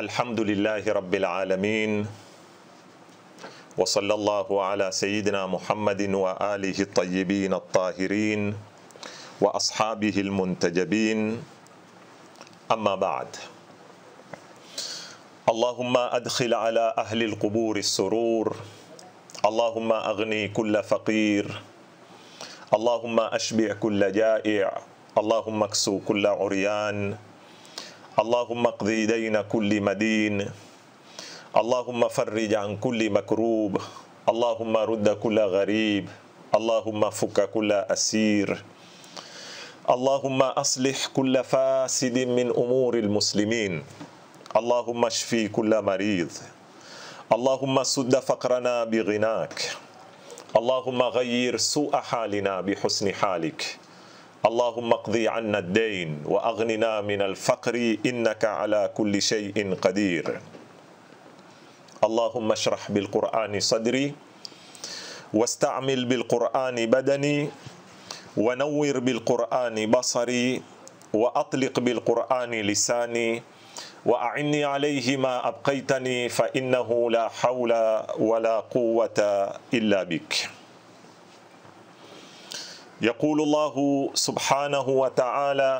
الحمد لله رب العالمين وصلى الله على سيدنا محمد وآله الطيبين الطاهرين وأصحابه المنتجبين أما بعد اللهم أدخل على أهل القبور السرور اللهم أغني كل فقير اللهم أشبع كل جائع اللهم اكسو كل عريان اللهم اقضي دين كل مدين اللهم فرج عن كل مكروب اللهم رد كل غريب اللهم فك كل أسير اللهم أصلح كل فاسد من أمور المسلمين اللهم اشفي كل مريض اللهم سد فقرنا بغناك اللهم غير سوء حالنا بحسن حالك اللهم اقضي عنا الدين واغننا من الفقر انك على كل شيء قدير اللهم اشرح بالقران صدري واستعمل بالقران بدني ونور بالقران بصري واطلق بالقران لساني واعني عليه ما ابقيتني فانه لا حول ولا قوه الا بك يقول الله سبحانه وتعالى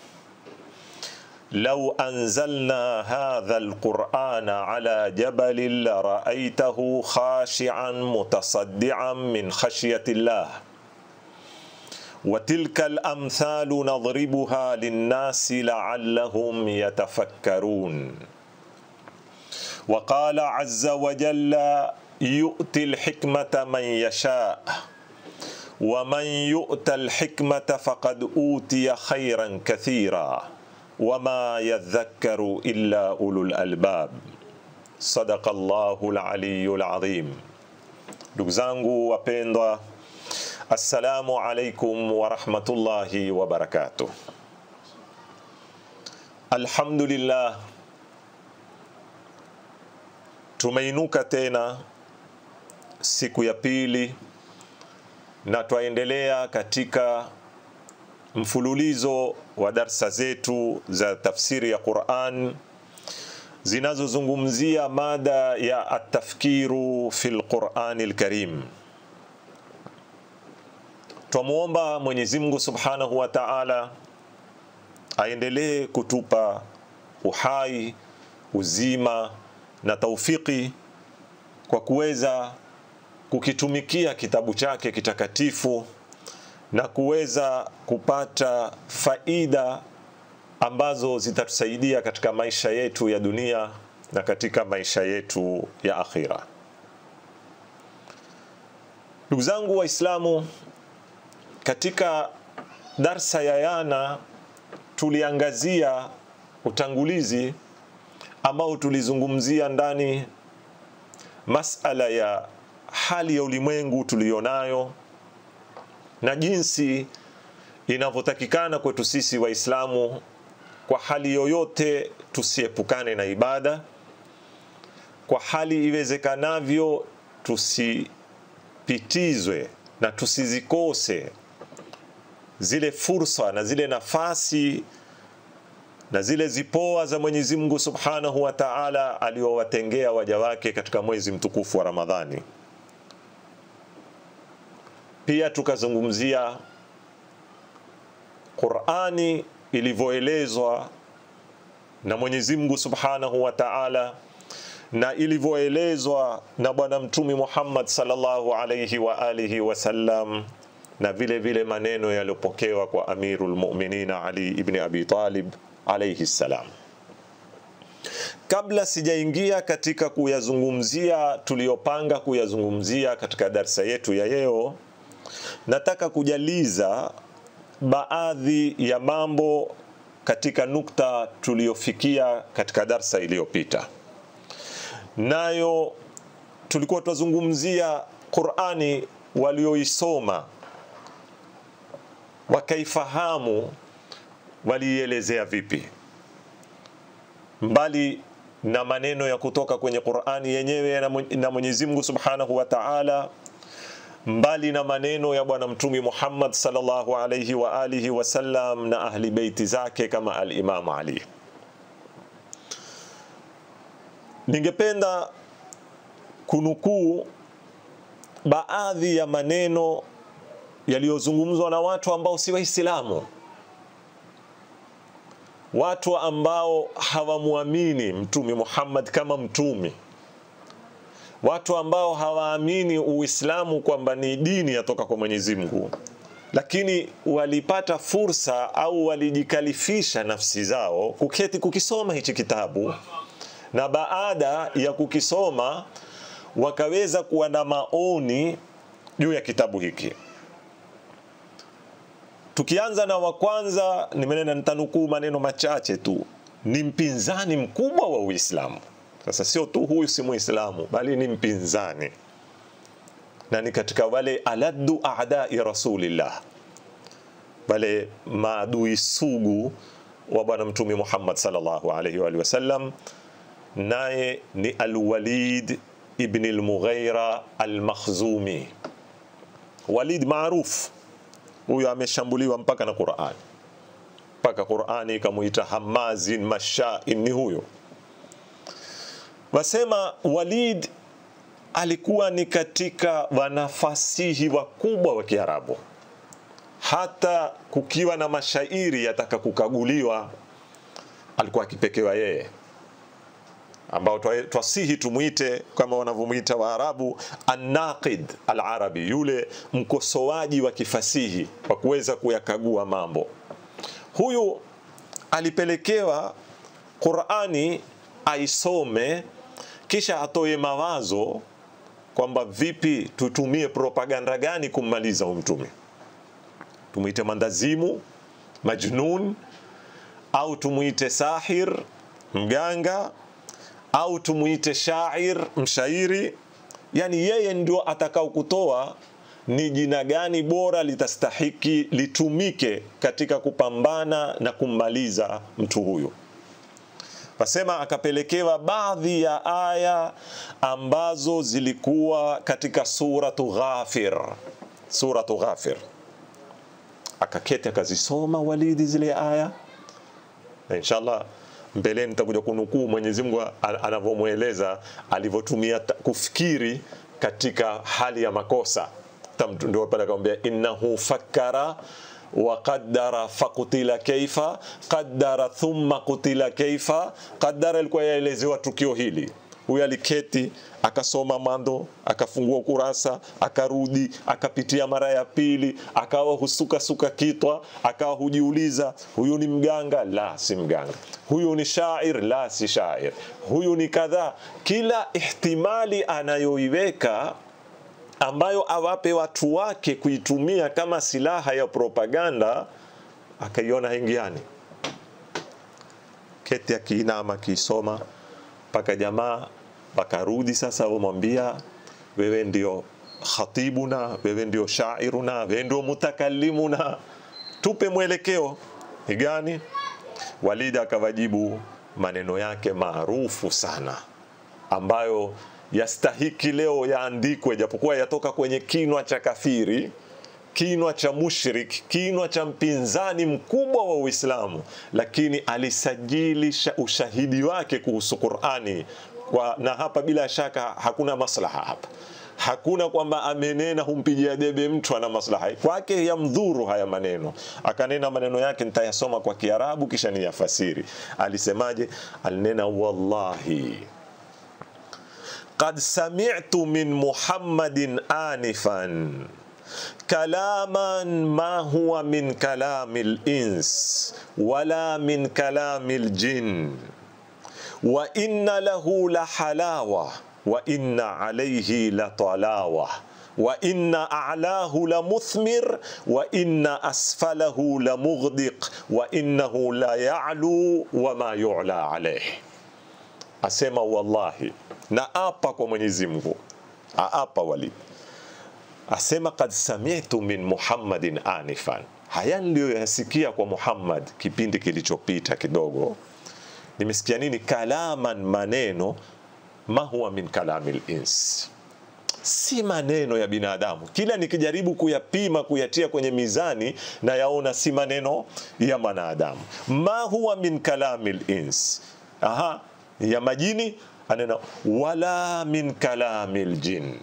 لو انزلنا هذا القران على جبل لرايته خاشعا متصدعا من خشيه الله وتلك الامثال نضربها للناس لعلهم يتفكرون وقال عز وجل يؤتي الحكمه من يشاء ومن يؤت الحكمة فقد أوتي خيرا كثيرا وما يذكر إلا أولو الألباب صدق الله العلي العظيم ndugu zangu wapendwa assalamu alaikum warahmatullahi wabarakatuh alhamdulillah tumeinuka tena siku ya pili na twaendelea katika mfululizo wa darsa zetu za tafsiri ya Qur'an zinazozungumzia mada ya atafkiru fil Qur'ani al-Karim. Twamuomba Mwenyezi Mungu Subhanahu wa Ta'ala aendelee kutupa uhai, uzima na taufiki kwa kuweza kukitumikia kitabu chake kitakatifu na kuweza kupata faida ambazo zitatusaidia katika maisha yetu ya dunia na katika maisha yetu ya akhira. Ndugu zangu Waislamu, katika darsa ya yana tuliangazia utangulizi ambao tulizungumzia ndani masala ya hali ya ulimwengu tuliyonayo na jinsi inavyotakikana kwetu sisi Waislamu kwa hali yoyote tusiepukane na ibada, kwa hali iwezekanavyo tusipitizwe na tusizikose zile fursa na zile nafasi na zile zipoa za Mwenyezi Mungu Subhanahu wa Ta'ala aliowatengea waja wake katika mwezi mtukufu wa Ramadhani. Pia tukazungumzia Qur'ani ilivyoelezwa na Mwenyezi Mungu Subhanahu wa Ta'ala na ilivyoelezwa na Bwana Mtume Muhammad sallallahu alayhi wa alihi wasallam na vile vile maneno yaliyopokewa kwa Amirul Mu'minin Ali ibn Abi Talib alayhi salam. Kabla sijaingia katika kuyazungumzia tuliyopanga kuyazungumzia katika darsa yetu ya leo, nataka kujaliza baadhi ya mambo katika nukta tuliyofikia katika darsa iliyopita. Nayo tulikuwa tunazungumzia Qur'ani walioisoma wakaifahamu waliielezea vipi, mbali na maneno ya kutoka kwenye Qur'ani yenyewe na Mwenyezi Mungu Subhanahu wa Ta'ala mbali na maneno ya bwana mtumi Muhammad sallallahu alayhi wa alihi wasallam na ahli beiti zake kama al-Imam Ali. ningependa kunukuu baadhi ya maneno yaliyozungumzwa na watu ambao si Waislamu, watu ambao hawamwamini Mtume Muhammad kama mtume, watu ambao hawaamini Uislamu kwamba ni dini yatoka kwa Mwenyezi Mungu, lakini walipata fursa au walijikalifisha nafsi zao kuketi kukisoma hichi kitabu, na baada ya kukisoma wakaweza kuwa na maoni juu ya kitabu hiki. Tukianza na wa kwanza, nimenena nitanukuu maneno machache tu. Ni mpinzani mkubwa wa Uislamu. Sasa sio tu huyu si Muislamu, bali ni mpinzani na ni katika wale aladdu a'dai rasulillah, wale maadui sugu wa Bwana Mtume Muhammad sallallahu alaihi wa alihi wasallam, naye ni Alwalid ibn al-Mughira al-Makhzumi. Walid maruf huyo ameshambuliwa mpaka na Qur'an, mpaka Qur'ani ikamuita hamazin mashain, ni huyo. Wasema Walid alikuwa ni katika wanafasihi wakubwa wa Kiarabu, hata kukiwa na mashairi yataka kukaguliwa alikuwa akipekewa yeye ambao twasihi tumwite kama wanavyomwita Waarabu annaqid alarabi, yule mkosoaji wa kifasihi wa kuweza kuyakagua mambo. Huyu alipelekewa Qurani aisome, kisha atoe mawazo kwamba vipi tutumie propaganda gani kummaliza huyu mtume, tumwite mandazimu, majnun, au tumwite sahir, mganga au tumuite shair mshairi, yani yeye ndio atakao kutoa ni jina gani bora litastahiki litumike katika kupambana na kummaliza mtu huyu. Pasema akapelekewa baadhi ya aya ambazo zilikuwa katika suratu Ghafir, suratu Ghafir. Akaketi akazisoma Walidi zile aya, na inshallah mbeleni nitakuja kunukuu Mwenyezi Mungu anavyomweleza alivyotumia kufikiri katika hali ya makosa. Ndio pale akamwambia innahu fakkara wa qaddara fakutila kaifa qaddara thumma kutila kaifa qaddara. Ilikuwa yaelezewa tukio hili huyu aliketi akasoma mando, akafungua kurasa, akarudi, akapitia mara ya pili, akawa husuka suka kitwa, akawa hujiuliza, huyu ni mganga? La, si mganga. Huyu ni shair? La, si shair. Huyu ni kadhaa. Kila ihtimali anayoiweka ambayo awape watu wake kuitumia kama silaha ya propaganda, akaiona haingiani. Keti akiinama akiisoma mpaka jamaa wakarudi sasa, wamwambia wewe ndio khatibuna, wewe ndio shairuna, wewe ndio mutakallimuna, tupe mwelekeo ni gani? Walid akawajibu maneno yake maarufu sana ambayo yastahiki leo yaandikwe, japokuwa yatoka kwenye kinwa cha kafiri, kinwa cha mushrik, kinwa cha mpinzani mkubwa wa Uislamu, lakini alisajili ushahidi wake kuhusu Qur'ani kwa, na hapa bila shaka hakuna maslaha hapa, hakuna kwamba amenena humpigia debe mtu ana maslaha kwake, yamdhuru haya maneno. Akanena maneno yake, nitayasoma kwa Kiarabu kisha niyafasiri. Alisemaje? Alinena, wallahi qad sami'tu min Muhammadin anifan kalaman ma huwa min kalami al-ins wala min kalami al-jinn wa inna lahu la halawa wa inna alayhi la talawa wa inna a'lahu la muthmir wa inna asfalahu la mughdiq wa innahu la ya'lu wa ma yu'la alayhi. Asema wallahi, na apa kwa Mwenyezi Mungu, aapa Walid asema kad sami'tu min Muhammadin anifan, haya niliyoyasikia kwa Muhammad kipindi kilichopita kidogo nimesikia nini? Kalaman, maneno ma huwa min kalami lins, si maneno ya binadamu. Kila nikijaribu kuyapima kuyatia kwenye mizani na yaona si maneno ya mwanadamu. Ma huwa min kalami lins, aha, ya majini anena wala min kalami ljin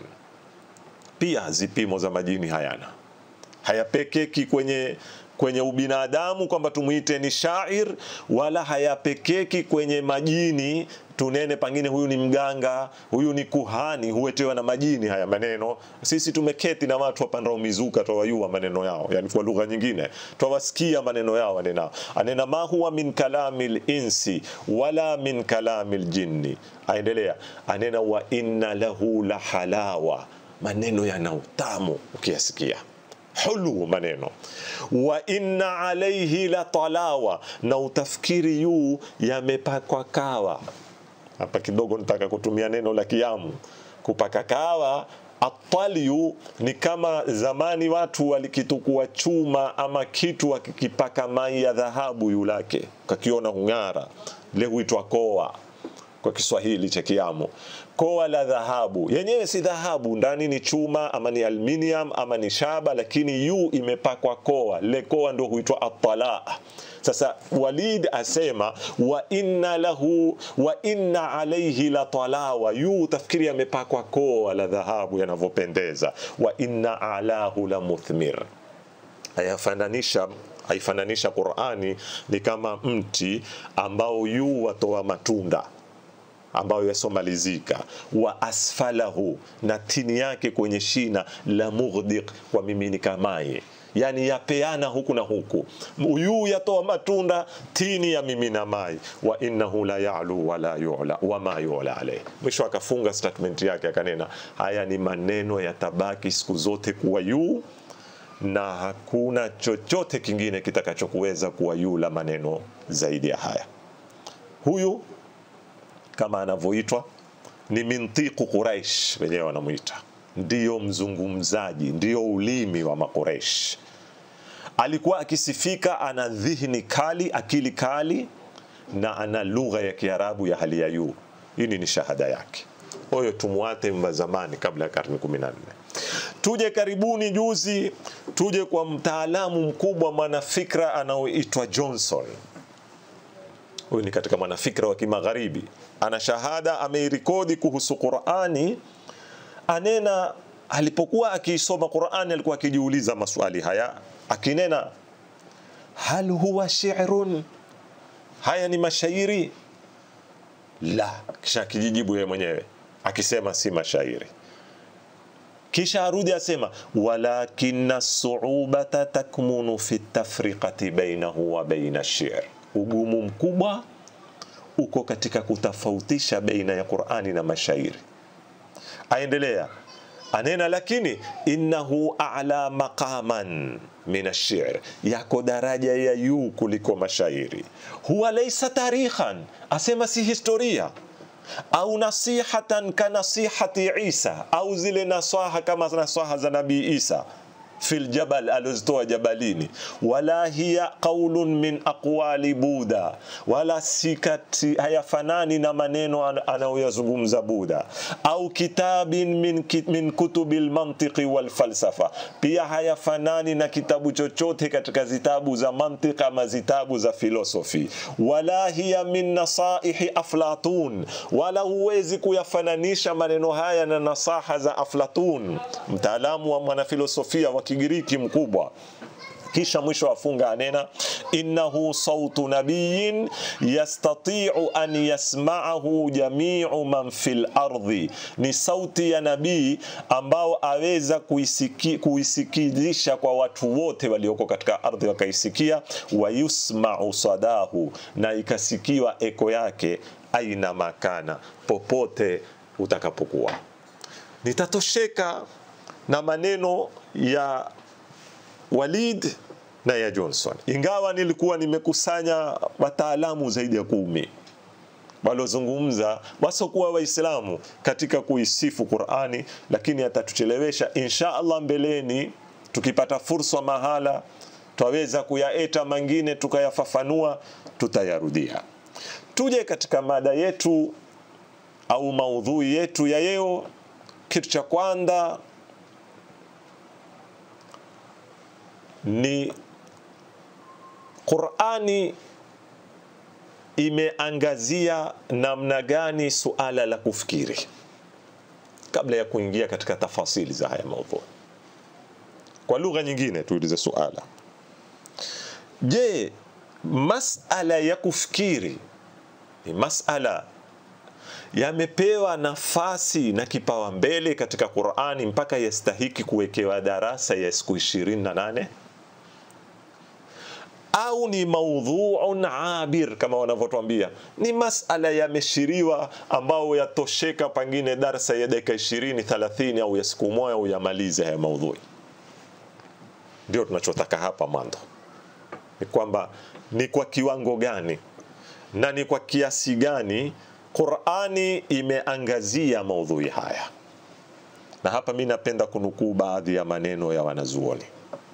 pia zipimo za majini hayana hayapekeki kwenye kwenye ubinadamu kwamba tumwite ni shair wala hayapekeki kwenye majini tunene pangine huyu ni mganga huyu ni kuhani huwetewa na majini haya maneno sisi tumeketi na watu wapandao mizuka twawayua maneno yao yani kwa lugha nyingine twawasikia maneno yao anena anena ma huwa min kalami linsi wala min kalami ljinni aendelea anena wa inna lahu la halawa maneno yana utamu ukiyasikia hulu maneno wa inna alaihi la talawa na utafikiri yuu yamepakwa kawa hapa kidogo nitaka kutumia neno la kiamu kupaka kawa atalyu ni kama zamani watu walikitukua chuma ama kitu wakikipaka mai ya dhahabu yulake kakiona hung'ara le huitwa koa kwa Kiswahili cha Kiamu. Koa la dhahabu yenyewe si dhahabu, ndani ni chuma ama ni aluminium ama ni shaba, lakini yu imepakwa koa. Le koa ndo huitwa atala. Sasa Walid asema wa inna lahu wa inna alayhi la talawa, yu tafikiri amepakwa koa la dhahabu yanavyopendeza. Wa inna alahu la muthmir, ayafananisha aifananisha Qur'ani ni kama mti ambao yu watoa matunda ambayo yasomalizika wa asfalahu na tini yake kwenye shina la mughdiq kwa miminika maji yani yapeana huku na huku yuu yatoa matunda tini ya mimina mai wa innahu la yalu wala yula wama yula alayh mwisho akafunga statement yake akanena haya ni maneno yatabaki siku zote kuwa yuu na hakuna chochote kingine kitakachokuweza kuwa yuu la maneno zaidi ya haya huyu kama anavyoitwa ni mintiqu Quraish, wenyewe wanamwita ndiyo mzungumzaji, ndiyo ulimi wa Makureish. Alikuwa akisifika ana dhihni kali, akili kali, na ana lugha ya Kiarabu ya hali ya juu. Hii ni shahada yake. Huyo tumwate mva zamani, kabla ya karne 14. Tuje karibuni juzi, tuje kwa mtaalamu mkubwa mwanafikra anaoitwa Johnson huyu ni katika mwanafikra wa kimagharibi ana shahada ameirekodi kuhusu qurani anena alipokuwa akiisoma qurani alikuwa akijiuliza maswali haya akinena hal huwa shi'run haya ni mashairi la kisha akijijibu yeye mwenyewe akisema si mashairi kisha arudi asema walakina suubata takmunu fi tafriqati bainahu wa baina ash-shi'r ugumu mkubwa uko katika kutofautisha baina ya Qur'ani na mashairi. Aendelea anena, lakini innahu a'la maqaman min ash-shi'r, yako daraja ya juu kuliko mashairi. Huwa laysa tarikhan, asema si historia au nasihatan ka nasihati Isa, au zile nasaha kama nasaha za Nabii Isa fil jabal alizitoa jabalini, wala hiya qaulun min aqwali Buda, wala sikati hayafanani na maneno anayoyazungumza Buda, au kitabin min, min kutubi lmantiqi walfalsafa, pia hayafanani na kitabu chochote katika zitabu za mantiq ama zitabu za filosofi, wala hiya min nasaihi Aflatun, wala huwezi kuyafananisha maneno haya na nasaha za Aflatun, mtaalamu wa mwanafilosofia wa Kigiriki mkubwa. Kisha mwisho afunga anena, innahu sautu nabiyin yastatiu an yasmaahu jamiu man fil ardhi, ni sauti ya nabii ambao aweza kuisiki, kuisikizisha kwa watu wote walioko katika ardhi wakaisikia, wayusmau sadahu, na ikasikiwa eko yake aina makana, popote utakapokuwa. Nitatosheka na maneno ya Walid na ya Johnson, ingawa nilikuwa nimekusanya wataalamu zaidi ya kumi walozungumza wasokuwa Waislamu katika kuisifu Qur'ani, lakini atatuchelewesha insha Allah. Mbeleni tukipata fursa mahala twaweza kuyaeta mengine tukayafafanua, tutayarudia. Tuje katika mada yetu au maudhui yetu ya leo. Kitu cha kwanza ni Qur'ani imeangazia namna gani suala la kufikiri, kabla ya kuingia katika tafasili za haya maudhui. Kwa lugha nyingine, tuulize suala, je, masala ya kufikiri ni masala yamepewa nafasi na kipawa mbele katika Qur'ani mpaka yastahiki kuwekewa darasa ya siku 28 au ni maudhuun abir kama wanavyotuambia, ni masala yameshiriwa ambao yatosheka pengine darsa ya dakika 20 30 au ya siku moja uyamalize haya maudhui. Ndio tunachotaka hapa mwanzo, ni kwamba ni kwa kiwango gani na ni kwa kiasi gani Qur'ani imeangazia maudhui haya. Na hapa mi napenda kunukuu baadhi ya maneno ya wanazuoni.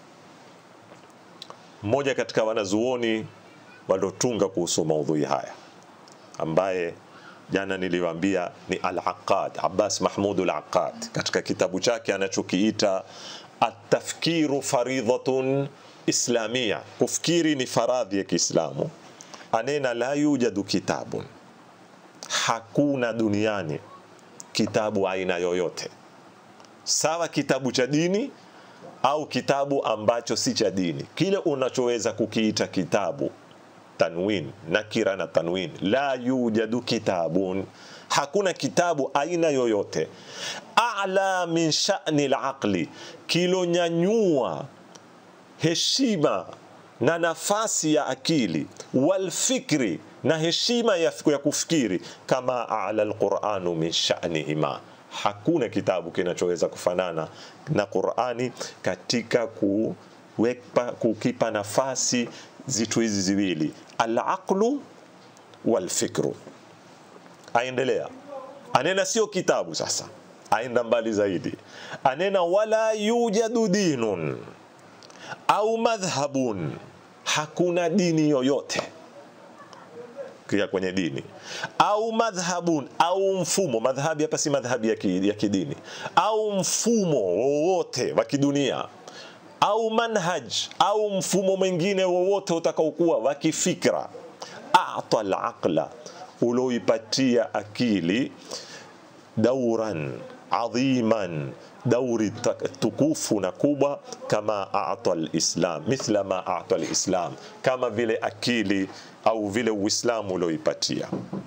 Mmoja katika wanazuoni waliotunga kuhusu maudhui haya ambaye jana niliwaambia ni Al-Aqad, Abbas Mahmud Al-Aqad katika kitabu chake anachokiita At-Tafkiru Faridhatun Islamia, kufikiri ni faradhi ya Kiislamu. Anena la yujadu kitabun hakuna duniani kitabu aina yoyote, sawa kitabu cha dini au kitabu ambacho si cha dini, kile unachoweza kukiita kitabu, tanwin nakira na tanwin, la yujadu kitabun, hakuna kitabu aina yoyote a'la min sha'ni al-aqli, kilonyanyua heshima na nafasi ya akili walfikri na heshima ya, ya kufikiri kama ala alquranu min sha'nihima. Hakuna kitabu kinachoweza kufanana na Qurani katika kuweka, kukipa nafasi zitu hizi ziwili alaqlu walfikru. Aendelea anena, sio kitabu sasa, aenda mbali zaidi, anena wala yujadu dinun au madhhabun, hakuna dini yoyote kia kwenye dini au madhhabun au mfumo. Madhhabi hapa si madhhabi ya, ki, ya kidini au mfumo wowote wa kidunia au manhaj au mfumo mwingine wowote utakaokuwa wa kifikra, ata alaqla, uloipatia akili dauran adhiman dauri tukufu na kubwa, kama ata alislam, mithla ma ata alislam, kama vile akili au vile Uislamu ulioipatia.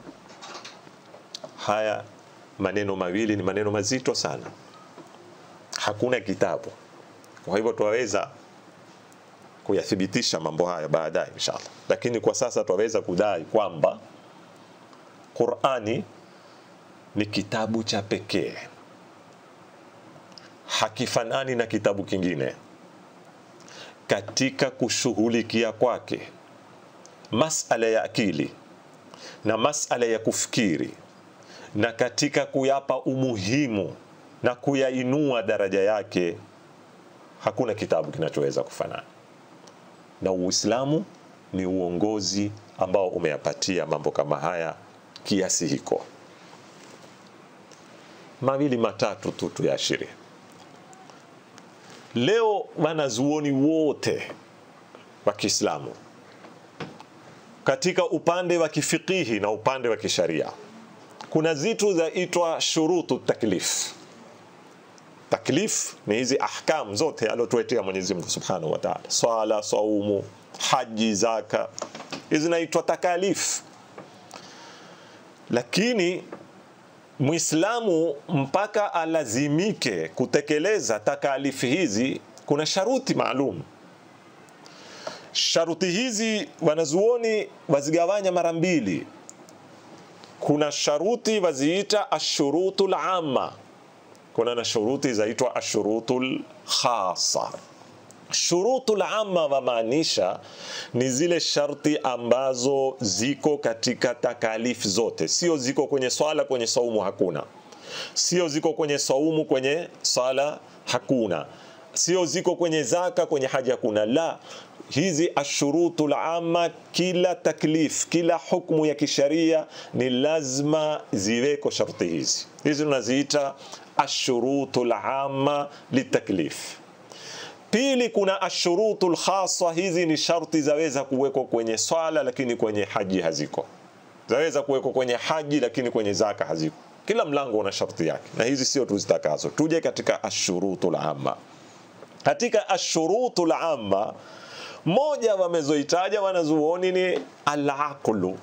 Haya maneno mawili ni maneno mazito sana, hakuna kitabu. Kwa hivyo twaweza kuyathibitisha mambo haya baadaye inshallah, lakini kwa sasa twaweza kudai kwamba Qur'ani ni kitabu cha pekee hakifanani na kitabu kingine katika kushughulikia kwake masala ya akili na masala ya kufikiri na katika kuyapa umuhimu na kuyainua daraja yake, hakuna kitabu kinachoweza kufanana na Uislamu. Ni uongozi ambao umeyapatia mambo kama haya kiasi hiko. Mawili matatu tu tuyaashirie. Leo wanazuoni wote wa Kiislamu katika upande wa kifikihi na upande wa kisharia kuna zitu zaitwa shurutu taklif. Taklif ni hizi ahkam zote aliotuetea Mwenyezi Mungu Subhanahu wa Ta'ala, swala, saumu, haji, zaka, hizi zinaitwa takalif. Lakini Muislamu mpaka alazimike kutekeleza takalifi hizi, kuna sharuti maalum. Sharuti hizi wanazuoni wazigawanya mara mbili. Kuna sharuti waziita ashurutul amma, kuna na shuruti zaitwa ashurutul khasa. Shurutul amma wamaanisha ni zile sharti ambazo ziko katika takalifu zote, sio ziko kwenye swala, kwenye saumu hakuna, sio ziko kwenye saumu, kwenye swala hakuna, sio ziko kwenye zaka, kwenye haja hakuna. La, hizi ashurutul amma, kila taklif, kila hukmu ya kisharia ni lazima ziweko sharti hizi. Hizi tunaziita ashurutul amma litaklif. Pili, kuna ashurutul khasa. Hizi ni sharti zaweza kuwekwa kwenye swala, lakini kwenye haji haziko. zaweza kuwekwa kwenye haji lakini kwenye zaka haziko kila mlango una sharti yake na hizi sio tuzitakazo tuje katika ashurutul amma katika ashurutul amma moja wamezoitaja wanazuoni ni alaqlu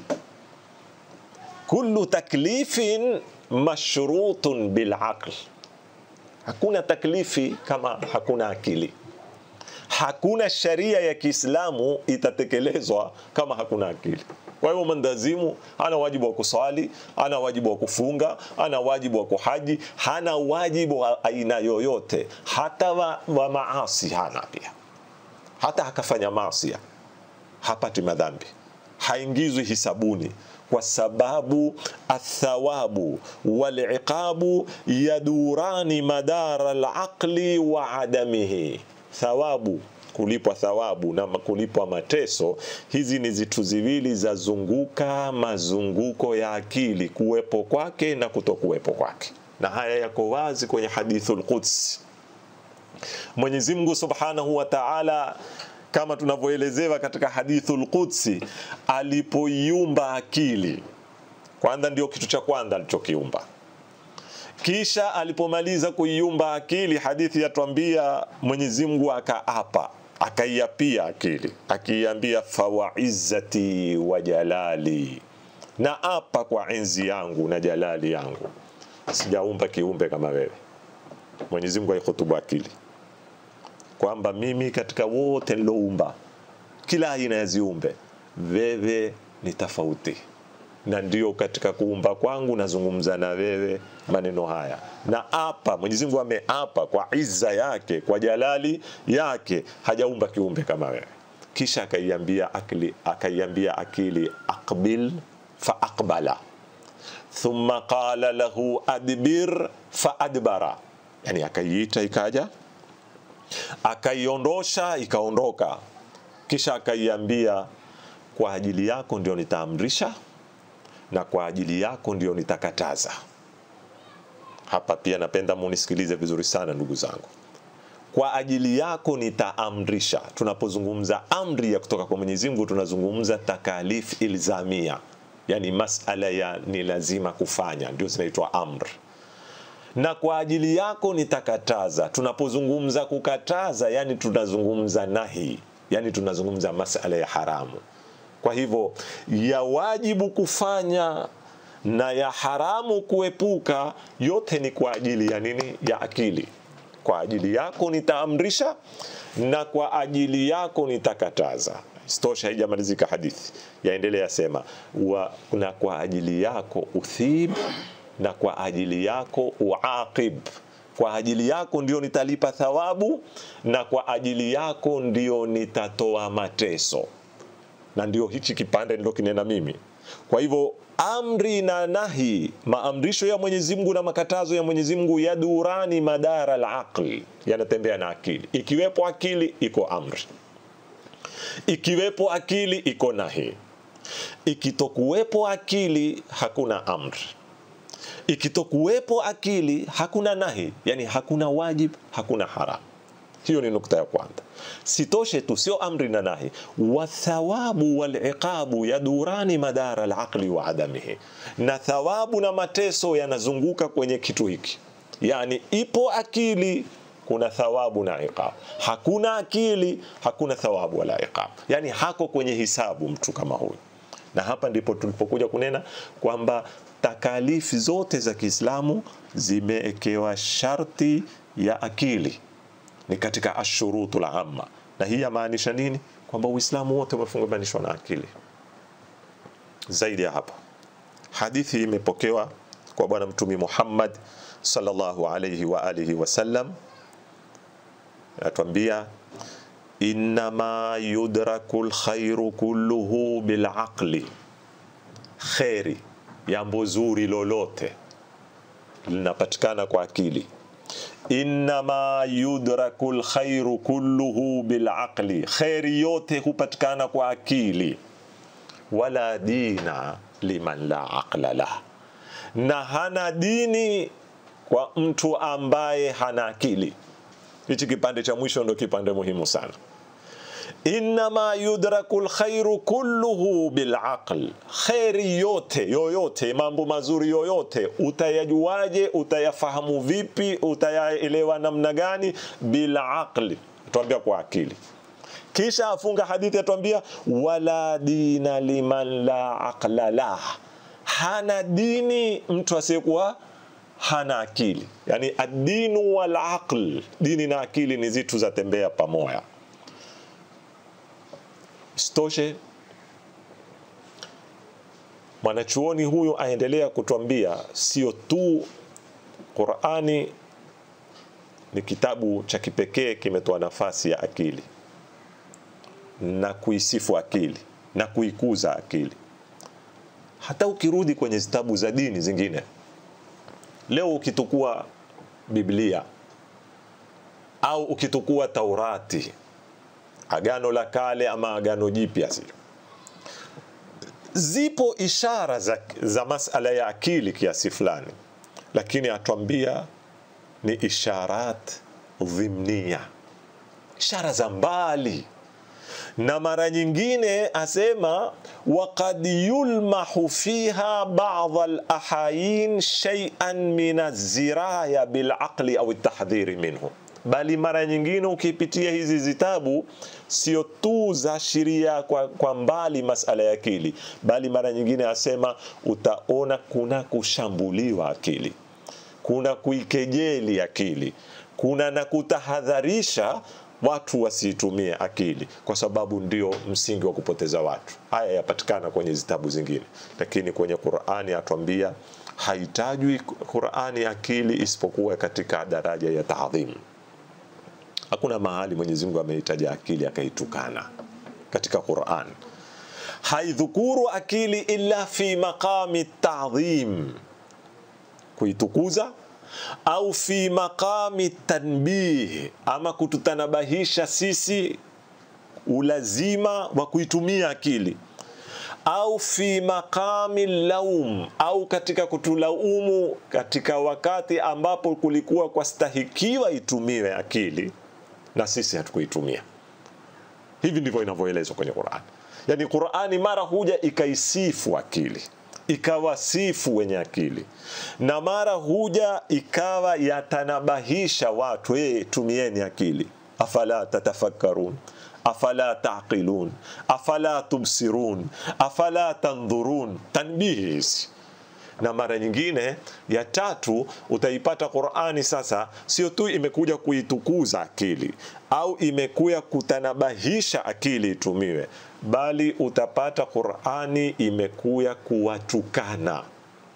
kullu taklifin mashrutun bilaql hakuna taklifi kama hakuna akili hakuna sharia ya kiislamu itatekelezwa kama hakuna akili kwa hivyo mwendazimu ana wajibu wa kuswali ana wajibu wa kufunga ana wajibu wa kuhaji hana wajibu wa aina yoyote hata wa, wa maasi hana pia hata akafanya maasi hapati madhambi haingizwi hisabuni kwa sababu athawabu waliqabu yadurani madara alaqli wa adamihi thawabu kulipwa thawabu na kulipwa mateso hizi ni zitu ziwili za zunguka mazunguko ya akili kuwepo kwake na kutokuwepo kwake na haya yako wazi kwenye hadithul qudsi Mwenyezi Mungu Subhanahu wa Ta'ala kama tunavyoelezewa katika hadithul qudsi alipoiumba akili kwanza ndio kitu cha kwanza alichokiumba kisha alipomaliza kuiumba akili hadithi yatwambia Mwenyezi Mungu akaapa akaiapia akili akiiambia fawaizzati wa jalali na apa kwa enzi yangu na jalali yangu sijaumba kiumbe kama wewe Mwenyezi Mungu aihutubu akili kwamba mimi katika wote niloumba kila aina ya ziumbe wewe ni tofauti na ndio katika kuumba kwangu nazungumza na wewe maneno haya na apa Mwenyezi Mungu ameapa kwa izza yake kwa jalali yake hajaumba kiumbe kama wewe kisha akaiambia akili akaiambia akili aqbil fa aqbala thumma qala lahu adbir fa adbara yani akaiita ikaja akaiondosha ikaondoka kisha akaiambia kwa ajili yako ndio nitaamrisha na kwa ajili yako ndio nitakataza hapa pia napenda munisikilize vizuri sana ndugu zangu kwa ajili yako nitaamrisha tunapozungumza amri ya kutoka kwa Mwenyezi Mungu tunazungumza takalif ilzamia yani masala ya ni lazima kufanya ndio zinaitwa amri na kwa ajili yako nitakataza tunapozungumza kukataza yani tunazungumza nahi yani tunazungumza masala ya haramu kwa hivyo ya wajibu kufanya na ya haramu kuepuka yote ni kwa ajili ya nini ya akili kwa ajili yako nitaamrisha na kwa ajili yako nitakataza stosha haijamalizika hadithi yaendelea sema wa, na kwa ajili yako uthib na kwa ajili yako uaqib kwa ajili yako ndio nitalipa thawabu na kwa ajili yako ndio nitatoa mateso na ndio hichi kipande ndio kinena mimi kwa hivyo amri na nahi maamrisho ya Mwenyezi Mungu na makatazo ya Mwenyezi Mungu yadurani madara al-aqli yanatembea na akili ikiwepo akili iko amri ikiwepo akili iko nahi ikitokuwepo akili hakuna amri ikitokuwepo akili hakuna nahi yani hakuna wajib hakuna haram hiyo ni nukta ya kwanza sitoshe tu sio amri na nahi wathawabu waliqabu yadurani madara alaqli wa adamihi na thawabu na mateso yanazunguka kwenye kitu hiki yani ipo akili kuna thawabu na iqab hakuna akili hakuna thawabu wala iqab yani hako kwenye hisabu mtu kama huyu na hapa ndipo tulipokuja kunena kwamba takalifi zote za Kiislamu zimeekewa sharti ya akili ni katika ashurutul amma na hii yamaanisha nini kwamba uislamu wote umefungamanishwa na akili zaidi ya hapo hadithi imepokewa kwa bwana mtumi Muhammad sallallahu alayhi wa alihi wasallam atuambia innama yudraku lkhairu kulluhu bilaqli kheri jambo zuri lolote linapatikana kwa akili innama yudraku lkhairu kulluhu bilaqli kheri yote hupatikana kwa akili wala dina liman la aqla lah na hana dini kwa mtu ambaye hana akili hichi kipande cha mwisho ndo kipande muhimu sana innama yudraku lkhairu kulluhu bilaql, kheri yote yoyote, mambo mazuri yoyote utayajuaje? Utayafahamu vipi? Utayaelewa namna gani? Bilaqli, tuambia kwa akili. Kisha afunga hadithi atuambia, wala dina liman la aqla lah, hana dini mtu asiyekuwa hana akili. Yani adinu wal aql, dini na akili ni zitu za tembea pamoja. Isitoshe, mwanachuoni huyu aendelea kutuambia sio tu Qurani ni kitabu cha kipekee kimetoa nafasi ya akili na kuisifu akili na kuikuza akili. Hata ukirudi kwenye zitabu za dini zingine, leo ukitukua Biblia au ukitukua Taurati, Agano la Kale ama Agano Jipya, zile zipo ishara za, za masala ya akili kiasi fulani, lakini atwambia ni isharat dhimnia, ishara za mbali na mara nyingine asema waqad yulmahu fiha ba'd al-ahayin shay'an min az-ziraya bil-aqli au at-tahdhiri minhu, bali mara nyingine ukipitia hizi zitabu sio tu za sheria kwa, kwa mbali masala ya akili, bali mara nyingine asema utaona kuna kushambuliwa akili, kuna kuikejeli akili, kuna na kutahadharisha watu wasiitumie akili kwa sababu ndio msingi wa kupoteza watu. Haya yapatikana kwenye zitabu zingine, lakini kwenye Qur'ani atuambia haitajwi Qur'ani akili isipokuwa katika daraja ya taadhim. Hakuna mahali Mwenyezi Mungu ameitaja akili akaitukana katika Qur'an. Haidhukuru akili illa fi maqami ta'dhim, kuitukuza au fi maqami tanbih, ama kututanabahisha sisi ulazima wa kuitumia akili, au fi maqami laum, au katika kutulaumu katika wakati ambapo kulikuwa kwastahikiwa itumiwe akili na sisi hatukuitumia. Hivi ndivyo inavyoelezwa kwenye Qur'ani. Yani Qur'ani mara huja ikaisifu akili ikawasifu wenye akili na mara huja ikawa yatanabahisha watu hey, tumieni akili afala tatafakkarun afala taqilun afala tubsirun afala tandhurun tanbihi hizi na mara nyingine ya tatu utaipata Qur'ani sasa sio tu imekuja kuitukuza akili au imekuja kutanabahisha akili itumiwe, bali utapata Qur'ani imekuja kuwatukana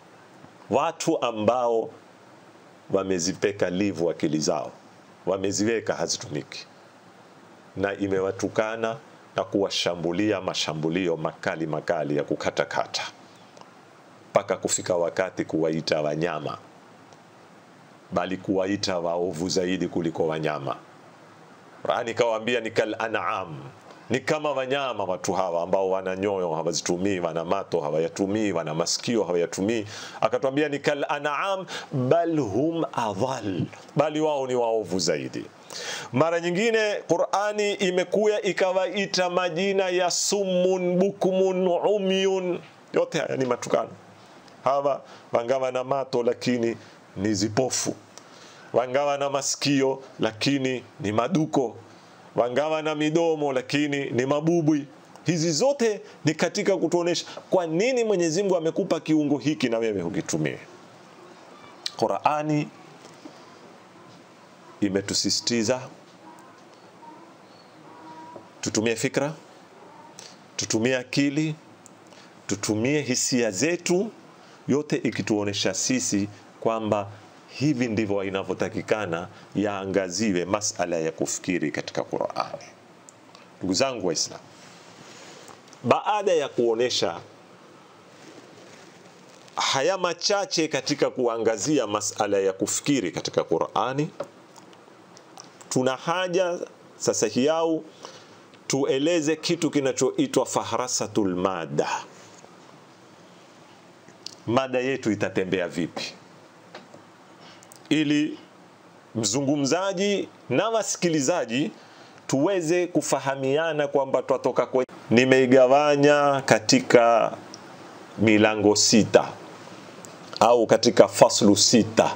watu ambao wamezipeka livu akili zao, wameziweka hazitumiki, na imewatukana na kuwashambulia mashambulio makali makali ya kukatakata mpaka kufika wakati kuwaita wanyama, bali kuwaita waovu zaidi kuliko wanyama. Qur'ani ikawaambia ni kal an'am, ni kama wanyama watu hawa ambao wana nyoyo hawazitumii, wana mato hawayatumii, wana masikio hawayatumii. Akatwambia ni kal an'am bal hum adhal, bali wao ni waovu zaidi. Mara nyingine Qur'ani imekuya ikawaita majina ya summun bukmun umyun, yote haya ni matukano hawa wangawa na mato lakini ni zipofu, wangawa na masikio lakini ni maduko, wangawa na midomo lakini ni mabubwi. Hizi zote ni katika kutuonesha kwa nini Mwenyezi Mungu amekupa kiungo hiki na wewe hukitumie. Qur'ani imetusisitiza tutumie fikra, tutumie akili, tutumie hisia zetu yote ikituonesha sisi kwamba hivi ndivyo inavyotakikana yaangaziwe masala ya kufikiri katika Qur'ani. Ndugu zangu Waislamu, baada ya kuonesha haya machache katika kuangazia masala ya kufikiri katika Qur'ani, tuna haja sasa hiau tueleze kitu kinachoitwa fahrasatul mada mada yetu itatembea vipi, ili mzungumzaji na wasikilizaji tuweze kufahamiana kwamba twatoka kwenye. Nimeigawanya katika milango sita au katika faslu sita.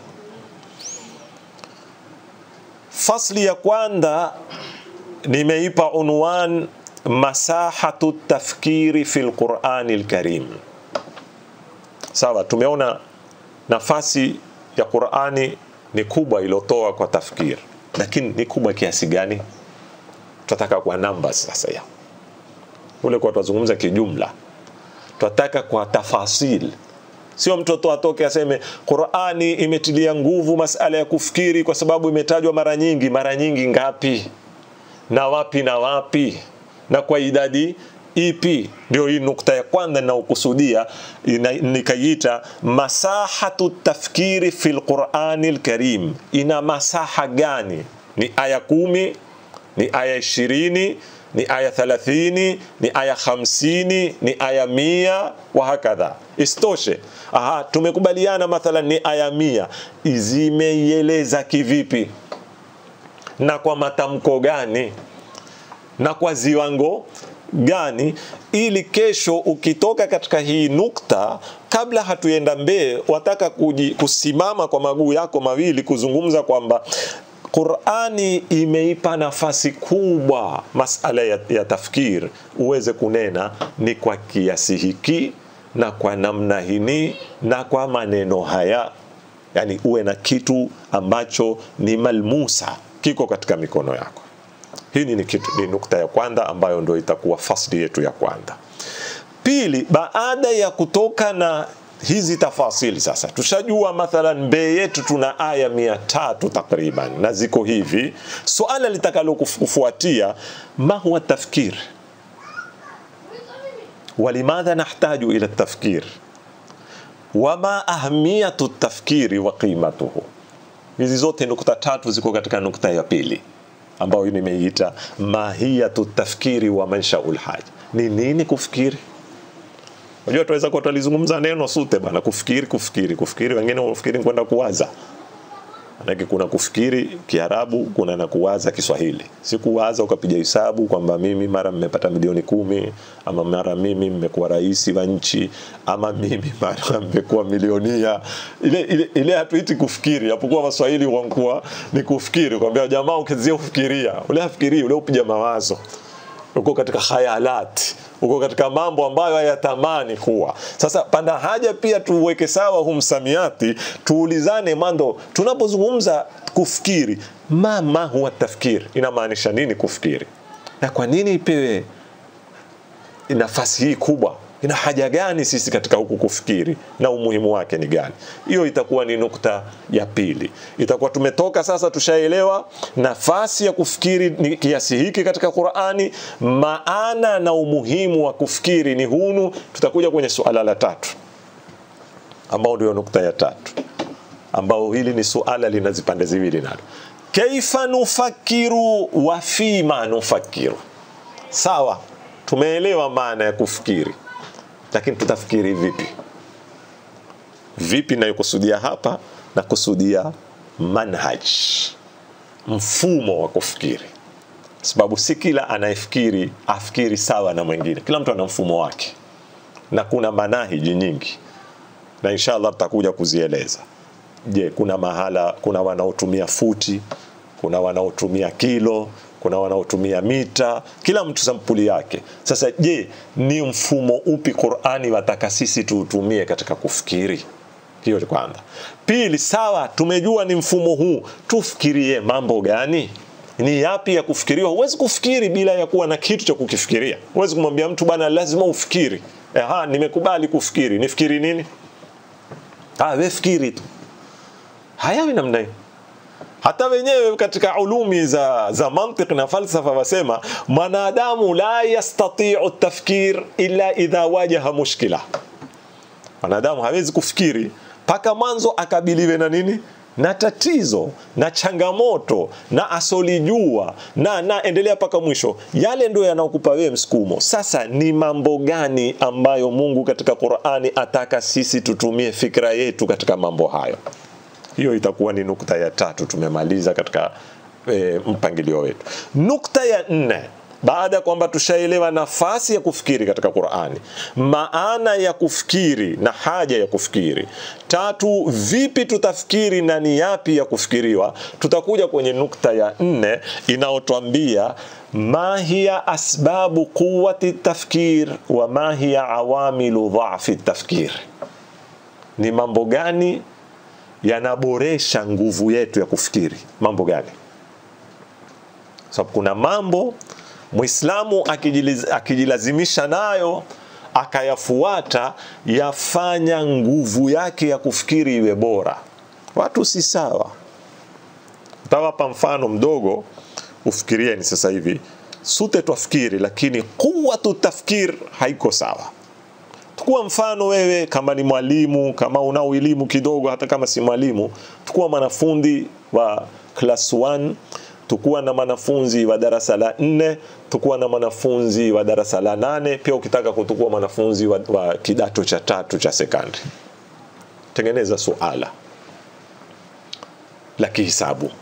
Fasli ya kwanza nimeipa unwan masahatu tafkiri fi lqurani lkarim. Sawa, tumeona nafasi ya Qurani ni kubwa iliyotoa kwa tafkir, lakini ni kubwa kiasi gani? Tunataka kwa numbers sasa ya ule kwa tunazungumza kijumla, tunataka kwa tafasil Sio mtoto atoke aseme Qurani imetilia nguvu masala ya kufikiri kwa sababu imetajwa mara nyingi. Mara nyingi ngapi na wapi na wapi na kwa idadi ipi? Ndio hii nukta ya kwanza ninaokusudia, nikaiita masahatu tafkiri fi lqurani lkarim. Ina masaha gani? Ni aya kumi? Ni aya ishirini? ni aya 30 ni aya 50 ni aya mia wa hakadha. Isitoshe, aha, tumekubaliana mathalan ni aya mia, zimeieleza kivipi na kwa matamko gani na kwa ziwango gani, ili kesho ukitoka katika hii nukta, kabla hatuenda mbele, wataka kuji, kusimama kwa maguu yako mawili kuzungumza kwamba Qurani imeipa nafasi kubwa masala ya, ya tafkir, uweze kunena ni kwa kiasi hiki na kwa namna hini na kwa maneno haya, yani uwe na kitu ambacho ni malmusa kiko katika mikono yako. Hii ni, kitu, ni nukta ya kwanza ambayo ndio itakuwa fasli yetu ya kwanza. Pili, baada ya kutoka na hizi tafasili sasa, tushajua mathalan mbee yetu tuna aya mia tatu takriban na ziko hivi. Suala litakalo kufuatia, ma huwa tafkir walimadha nahtaju ila tafkir wama ahmiyatu tafkiri wa qimatuhu. Hizi zote nukta tatu ziko katika nukta ya pili ambayo nimeiita mahiyatu tafkiri wa manshaul haja. Ni nini kufikiri? Unajua tuweza kuwa tulizungumza neno sute bana, kufikiri kufikiri kufikiri, wengine wafikiri kwenda kuwaza. Manake kuna kufikiri Kiarabu, kuna na kuwaza Kiswahili. Si kuwaza ukapiga hesabu kwamba mimi mara mmepata milioni kumi ama mara mimi mmekuwa rais wa nchi ama mimi mara mmekuwa milionia. Ile ile, ile hatuiti kufikiri, hapokuwa Waswahili wankuwa ni kufikiri, kwambia jamaa ukizia kufikiria, ule afikiri ule upiga mawazo uko katika khayalati uko katika mambo ambayo hayatamani kuwa. Sasa pana haja pia tuweke sawa huu msamiati, tuulizane mando, tunapozungumza kufikiri, ma ma huwa tafkiri, inamaanisha nini kufikiri, na kwa nini ipewe nafasi hii kubwa? Ina haja gani sisi katika huku kufikiri na umuhimu wake ni gani? Hiyo itakuwa ni nukta ya pili. Itakuwa tumetoka sasa, tushaelewa nafasi ya kufikiri ni kiasi hiki katika Qur'ani, maana na umuhimu wa kufikiri ni hunu. Tutakuja kwenye suala la tatu, ambao ndio nukta ya tatu, ambao hili ni suala lina zipande ziwili nalo, kaifa nufakiru wa fima nufakiru. Sawa, tumeelewa maana ya kufikiri lakini tutafikiri vipi? Vipi nayokusudia hapa, na kusudia manhaj, mfumo wa kufikiri, sababu si kila anayefikiri afikiri sawa na mwingine. Kila mtu ana mfumo wake, na kuna manahiji nyingi, na inshallah tutakuja kuzieleza. Je, kuna mahala, kuna wanaotumia futi, kuna wanaotumia kilo kuna wanaotumia mita, kila mtu sampuli yake. Sasa je, ni mfumo upi Qur'ani wataka sisi tuutumie katika kufikiri? Hiyo ni kwanza. Pili, sawa, tumejua ni mfumo huu, tufikirie mambo gani? Ni yapi ya kufikiriwa? Huwezi kufikiri bila ya kuwa na kitu cha kukifikiria. Huwezi kumwambia mtu bana, lazima ufikiri. Aha, nimekubali kufikiri. Nifikiri nini? Ah, wewe fikiri tu. Hayawi namna hiyo hata wenyewe katika ulumi za, za mantiq na falsafa wasema mwanadamu la yastatiu tafkir illa idha wajaha mushkila, mwanadamu hawezi kufikiri mpaka mwanzo akabiliwe na nini na tatizo na changamoto na asolijua na na endelea mpaka mwisho. Yale ndio yanaokupa wewe msukumo. Sasa ni mambo gani ambayo Mungu katika Qur'ani ataka sisi tutumie fikra yetu katika mambo hayo? Hiyo itakuwa ni nukta ya tatu tumemaliza katika e, mpangilio wetu. Nukta ya nne baada ya kwamba tushaelewa nafasi ya kufikiri katika Qur'ani, maana ya kufikiri na haja ya kufikiri. Tatu, vipi tutafikiri na ni yapi ya kufikiriwa. Tutakuja kwenye nukta ya nne inayotwambia ma hiya asbabu quwwati tafkir wa ma hiya awamilu dhafi tafkir, ni mambo gani yanaboresha nguvu yetu ya kufikiri, mambo gani? Sababu so, kuna mambo Muislamu akijilazimisha nayo akayafuata, yafanya nguvu yake ya kufikiri iwe bora. Watu si sawa. Tawapa mfano mdogo, ufikirieni sasa hivi. Sute twafikiri, lakini quwwatu tafkir haiko sawa. Tukua mfano wewe, kama ni mwalimu, kama una elimu kidogo, hata kama si mwalimu, tukua mwanafundi wa class 1 tukuwa na mwanafunzi wa darasa la nne, tukuwa na mwanafunzi wa darasa la nane, pia ukitaka kutukua mwanafunzi wa, wa kidato cha tatu cha sekondari. Tengeneza suala la kihisabu,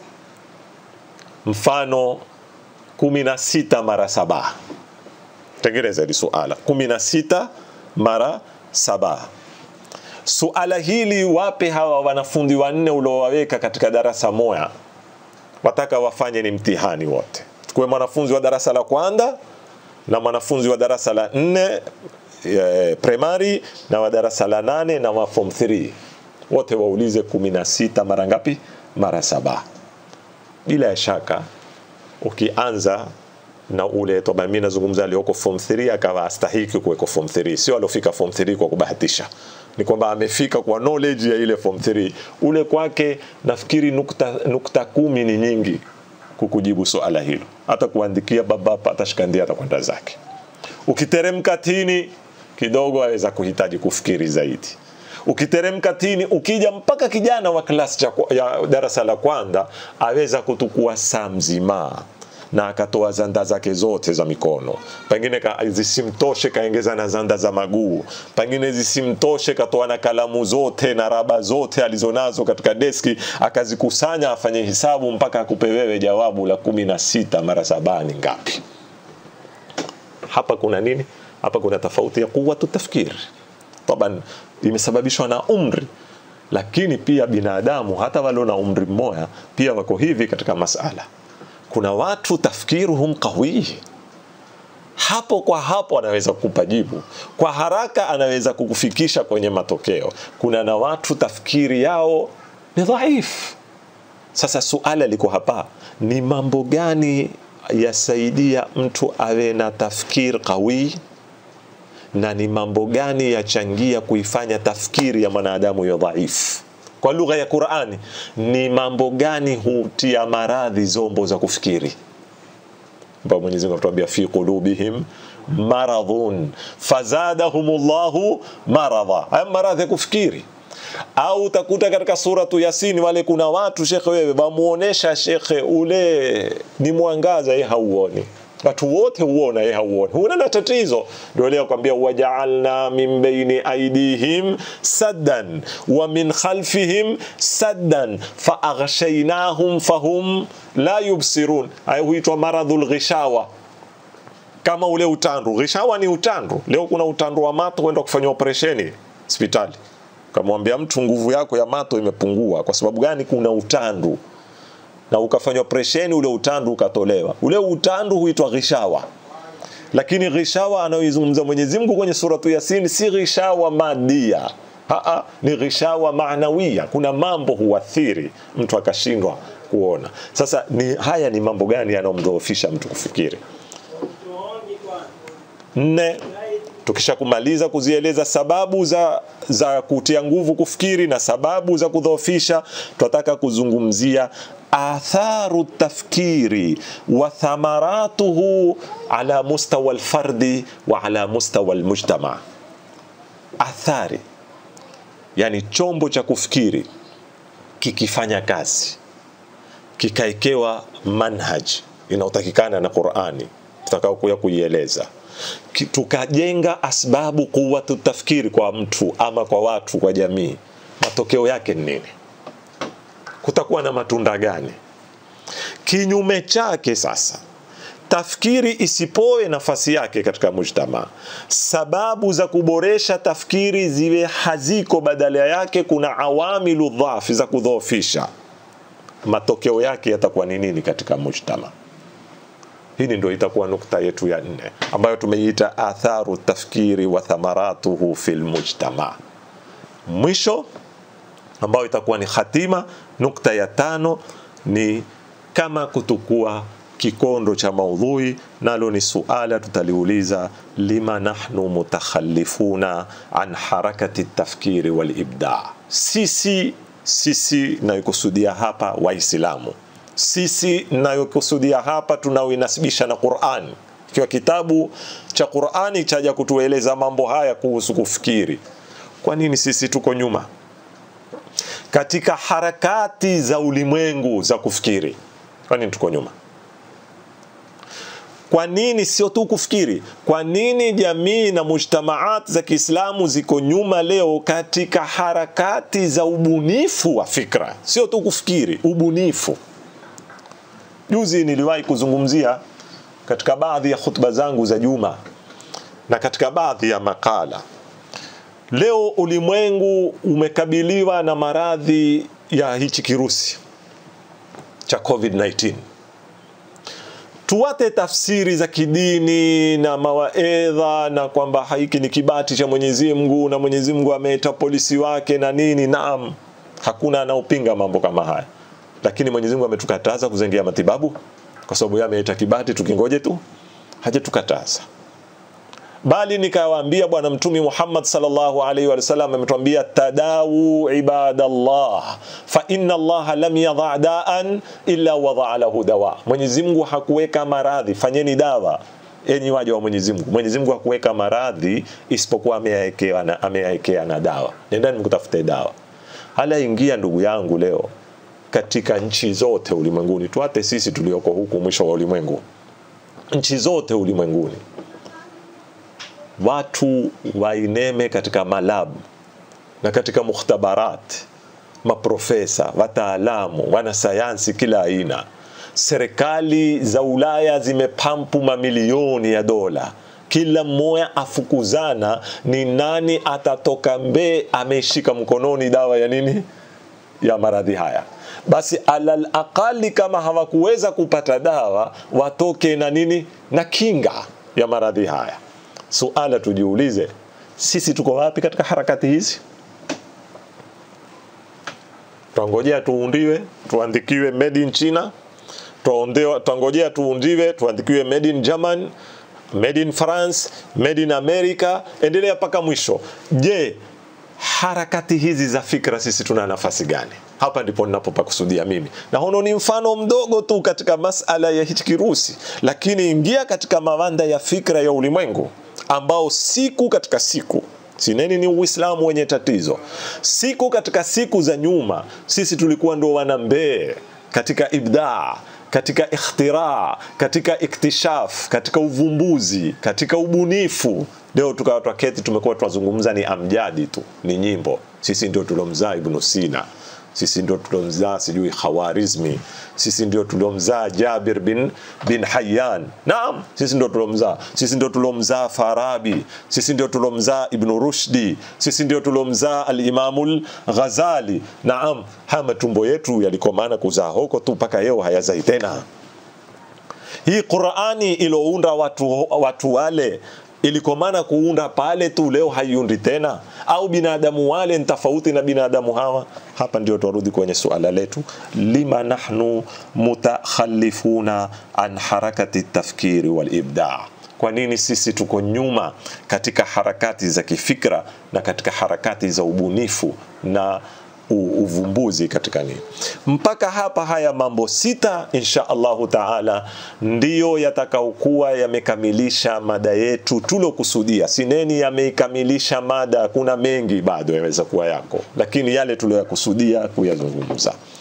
mfano kumi na sita mara saba. Tengeneza hili suala kumi na sita mara saba. Suala hili wape hawa wanafunzi wanne uliowaweka katika darasa moja wataka wafanye ni mtihani wote. Tukuwe mwanafunzi wa darasa la kwanza na mwanafunzi wa darasa la nne e, primary na wa darasa la nane na wa form 3 wote waulize kumi na sita mara ngapi? Mara saba. Bila ya shaka ukianza na ule toba, mimi nazungumza alioko form 3 akawa astahiki kuweko form 3, sio aliofika form 3 kwa kubahatisha ni kwamba amefika kwa knowledge ya ile form 3 ule kwake nafikiri nukta, nukta kumi ni nyingi kukujibu swala hilo hata kuandikia baba atashikandia atakwenda zake ukiteremka tini kidogo aweza kuhitaji kufikiri zaidi ukiteremka tini ukija mpaka kijana wa klasi ya darasa la kwanza aweza kutukua saa mzima na akatoa zanda zake zote za mikono, pengine ka, zisimtoshe kaengeza na zanda za maguu, pengine zisimtoshe katoa na kalamu zote na raba zote alizonazo katika deski akazikusanya, afanye hisabu mpaka akupe wewe jawabu la kumi na sita mara saba ni ngapi? Hapa kuna nini? Hapa kuna tofauti ya quwwatu tafkir, taban imesababishwa na umri lakini pia binadamu hata walio na umri mmoja pia wako hivi katika masala kuna watu tafkiruhum qawi, hapo kwa hapo anaweza kukupa jibu kwa haraka, anaweza kukufikisha kwenye matokeo. Kuna na watu tafkiri yao ni dhaifu. Sasa suala liko hapa, ni mambo gani yasaidia mtu awe na tafkir qawi na ni mambo gani yachangia kuifanya tafkiri ya mwanadamu ya dhaifu? kwa lugha ya Qur'ani ni mambo gani hutia maradhi zombo za kufikiri ambapo Mwenyezi Mungu anatuambia fi qulubihim maradhun fazadahumullahu maradha haya maradhi ya kufikiri au utakuta katika suratu Yasini wale kuna watu shekhe, wewe wamuonesha shekhe, ule ni mwangaza, yeye hauoni watu wote huona, yeye hauoni, huna na tatizo. Ndio leo kwambia wajaalna min baini aidihim saddan wa min khalfihim saddan faaghshaynahum fahum la yubsirun. Haya huitwa maradhul ghishawa kama ule utandu. Ghishawa ni utandu. Leo kuna utandu wa mato kwenda kufanywa operesheni hospitali, kamwambia mtu nguvu yako ya mato imepungua. Kwa sababu gani? Kuna utandu na ukafanywa operesheni, ule utandu ukatolewa. Ule utandu huitwa ghishawa, lakini ghishawa anayoizungumza Mwenyezi Mungu kwenye suratu Yasin si ghishawa madia, Haa, ni ghishawa maanawia. Kuna mambo huathiri mtu akashindwa kuona. Sasa ni haya ni mambo gani yanayomdhoofisha mtu kufikiri? Nne, tukisha kumaliza kuzieleza sababu za, za kutia nguvu kufikiri na sababu za kudhoofisha, tunataka kuzungumzia atharu tafkiri wa thamaratuhu ala mustawa alfardi wa ala mustawa almujtama. Athari yani chombo cha kufikiri kikifanya kazi kikaekewa manhaj inayotakikana na Qur'ani tutakaokuya kuieleza tukajenga asbabu kuwatu tafkiri kwa mtu ama kwa watu kwa jamii, matokeo yake ni nini? Kutakuwa na matunda gani? kinyume chake sasa tafkiri isipoe nafasi yake katika mujtama sababu za kuboresha tafkiri ziwe haziko badala yake kuna awamilu dhafi za kudhoofisha matokeo yake yatakuwa ni nini katika mujtama hili ndio itakuwa nukta yetu ya nne ambayo tumeiita atharu tafkiri wa thamaratuhu fil mujtama mwisho ambayo itakuwa ni khatima nukta ya tano ni kama kutukua kikondo cha maudhui nalo ni suala tutaliuliza lima nahnu mutakhallifuna an harakati tafkiri walibda sisi sisi nayokusudia hapa waislamu sisi nayokusudia hapa tunaoinasibisha na Qur'an ikiwa kitabu cha Qur'ani chaja kutueleza mambo haya kuhusu kufikiri kwa nini sisi tuko nyuma katika harakati za ulimwengu za kufikiri kwa nini tuko nyuma kwa nini sio tu kufikiri kwa nini jamii na mujtamaat za kiislamu ziko nyuma leo katika harakati za ubunifu wa fikra sio tu kufikiri ubunifu juzi niliwahi kuzungumzia katika baadhi ya khutba zangu za juma na katika baadhi ya makala leo ulimwengu umekabiliwa na maradhi ya hichi kirusi cha covid-19 tuwate tafsiri za kidini na mawaedha na kwamba hiki ni kibati cha Mwenyezi Mungu na Mwenyezi Mungu ameita polisi wake na nini. Naam, hakuna anaopinga mambo kama haya, lakini Mwenyezi Mungu ametukataza kuzengia matibabu kwa sababu yeye ameita kibati, tukingoje tu, hajatukataza bali nikawaambia bwana mtumi Muhammad sallallahu alaihi wasallam ametuambia tadawu ibadallah fa inna Allah lam yadha daan illa wadaa lahu dawa. Mwenyezi Mungu hakuweka maradhi, fanyeni dawa enyi waja wa Mwenyezi Mungu. Mwenyezi Mungu hakuweka maradhi isipokuwa ameyaekea na ameyaekea na dawa. Nendani mkutafute dawa. Hala ingia ndugu yangu leo katika nchi zote ulimwenguni, tuate sisi tulioko huku mwisho wa ulimwengu, nchi zote ulimwenguni watu waineme katika malabu na katika mukhtabarat, maprofesa, wataalamu, wanasayansi kila aina. Serikali za Ulaya zimepampu mamilioni ya dola, kila mmoja afukuzana ni nani atatoka mbee ameshika mkononi dawa ya nini ya maradhi haya. Basi alal aqali, kama hawakuweza kupata dawa, watoke na nini na kinga ya maradhi haya. Suala tujiulize, sisi tuko wapi katika harakati hizi? Twangojea tuundiwe, tuandikiwe made in China, twangojea tuundiwe, tuandikiwe made in German, made in France, made in America, endelea mpaka mwisho. Je, harakati hizi za fikra sisi tuna nafasi gani? Hapa ndipo ninapopakusudia mimi, na hono ni mfano mdogo tu katika masala ya hichi kirusi, lakini ingia katika mawanda ya fikra ya ulimwengu ambao siku katika siku sineni ni Uislamu wenye tatizo. Siku katika siku za nyuma sisi tulikuwa ndo wanambee katika ibdaa, katika ikhtira, katika iktishaf, katika uvumbuzi, katika ubunifu. Leo tukawa twaketi, tumekuwa twazungumza ni amjadi tu, ni nyimbo. Sisi ndio tulomzaa Ibnu Sina sisi ndio tuliomzaa sijui Khawarizmi, sisi ndio tuliomzaa Jabir bin, bin Hayyan. Naam, sisi ndio tuliomzaa, sisi ndio tuliomzaa Farabi, sisi ndio tuliomzaa Ibn Rushdi, sisi ndio tuliomzaa Al-Imamul Ghazali. Naam, haya matumbo yetu yalikomana kuzaa huko tu mpaka leo hayazai tena. Hii Qur'ani ilounda watu, watu wale ilikomana kuunda pale tu, leo haiundi tena, au binadamu wale ni tofauti na binadamu hawa? Hapa ndio twarudi kwenye suala letu, lima nahnu mutakhallifuna an harakati tafkiri wal ibda. Kwa nini sisi tuko nyuma katika harakati za kifikra na katika harakati za ubunifu na uvumbuzi katika nini. Mpaka hapa haya mambo sita insha Allahu taala ndiyo yatakaokuwa yamekamilisha mada yetu tulokusudia. Sineni yameikamilisha mada, kuna mengi bado yaweza kuwa yako, lakini yale tuliyokusudia kuyazungumza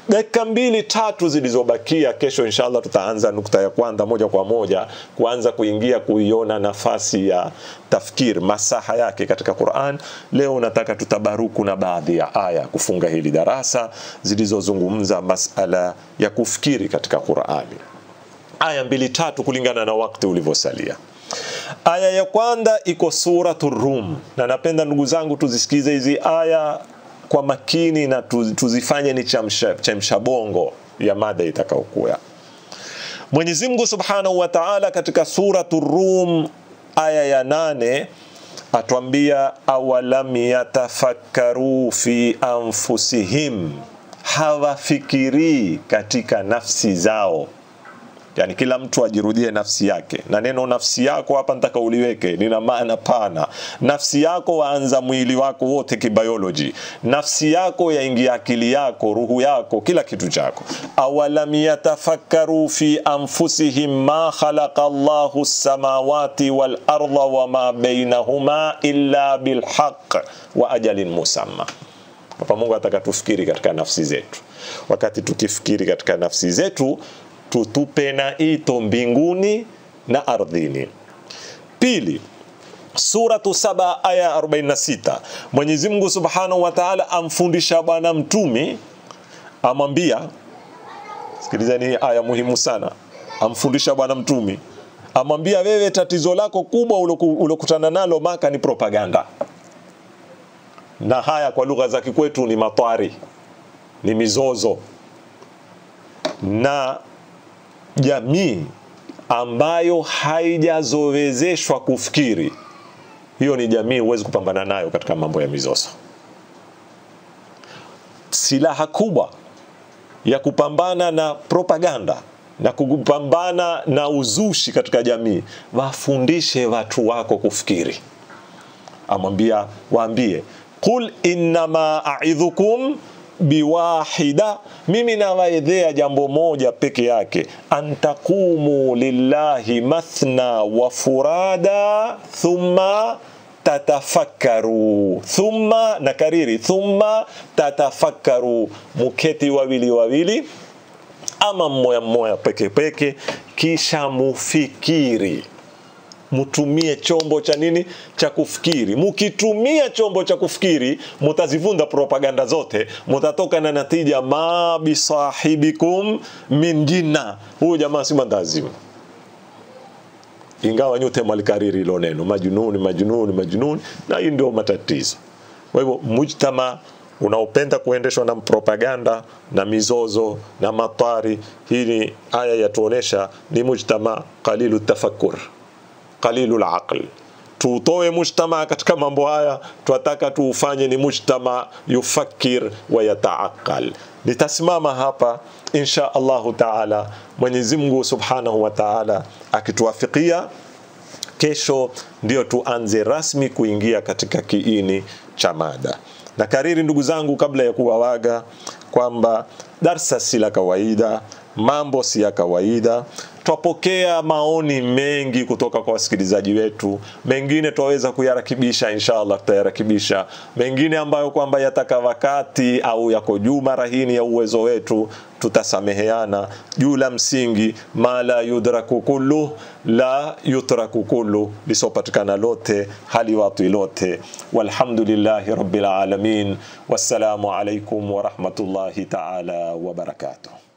dakika mbili tatu zilizobakia kesho inshallah tutaanza nukta ya kwanza moja kwa moja kuanza kuingia kuiona nafasi ya tafkir masaha yake katika quran leo nataka tutabaruku na baadhi ya aya kufunga hili darasa zilizozungumza masala ya kufikiri katika qurani aya mbili tatu kulingana na wakati ulivyosalia aya ya kwanza iko suratu rum na napenda ndugu zangu tuzisikize hizi aya kwa makini na tuzifanye ni chamsha, chamsha bongo ya mada itakaokuya mwenyezi mungu subhanahu wa taala katika suratu rum aya ya nane atwambia awalam yatafakkaru fi anfusihim hawafikirii katika nafsi zao yani kila mtu ajirudie nafsi yake na neno nafsi yako hapa nataka uliweke lina maana pana nafsi yako waanza mwili wako wote kibioloji nafsi yako yaingia akili yako ruhu yako kila kitu chako awalam yatafakkaru fi anfusihim ma khalaqa llahu samawati walarda wama bainahuma illa bilhaq wa ajalin musamma hapa mungu ataka tufikiri katika nafsi zetu wakati tukifikiri katika nafsi zetu tutupe na ito mbinguni na ardhini pili suratu saba aya 46 mwenyezi mungu subhanahu wa taala amfundisha bwana mtumi amwambia sikilizani hii aya muhimu sana amfundisha bwana mtumi amwambia wewe tatizo lako kubwa uliokutana nalo maka ni propaganda na haya kwa lugha za kikwetu ni matwari ni mizozo na jamii ambayo haijazowezeshwa kufikiri hiyo ni jamii huwezi kupambana nayo katika mambo ya mizozo silaha kubwa ya kupambana na propaganda na kupambana na uzushi katika jamii wafundishe watu wako kufikiri amwambia waambie qul innama aidhukum biwahida mimi nawaedhea jambo moja peke yake antaqumu lillahi mathna wa furada thumma tatafakkaru thumma na kariri thumma tatafakkaru muketi wawili wawili ama mmoja mmoja peke peke kisha mufikiri mtumie chombo cha nini cha kufikiri mukitumia chombo cha kufikiri mutazivunda propaganda zote mutatoka na natija ma bisahibikum min jinna huyu jamaa si mandazimu ingawa nyote mwalikariri hilo neno majununi majununi majununi na hii ndio matatizo kwa hivyo mujtama unaopenda kuendeshwa na propaganda na mizozo na matari hii ni aya yatuonesha ni mujtama qalilu tafakkur qalilu laql tuutoe mujtama katika mambo haya twataka tuufanye ni mujtama yufakir wa yataaqal nitasimama hapa insha allahu taala mwenyezi mungu subhanahu wa taala akituwafikia kesho ndio tuanze rasmi kuingia katika kiini cha mada na kariri ndugu zangu kabla ya kuwawaga kwamba darsa si la kawaida mambo si ya kawaida twapokea maoni mengi kutoka kwa wasikilizaji wetu mengine twaweza kuyarakibisha inshallah tutayarakibisha mengine ambayo kwamba yataka wakati au yako juu mara hini ya uwezo wetu tutasameheana juu la msingi ma la yudraku kullu la yutraku kullu lisopatikana lote haliwatwi lote walhamdulillahi rabbil alamin wassalamu alaikum warahmatullahi taala wabarakatuh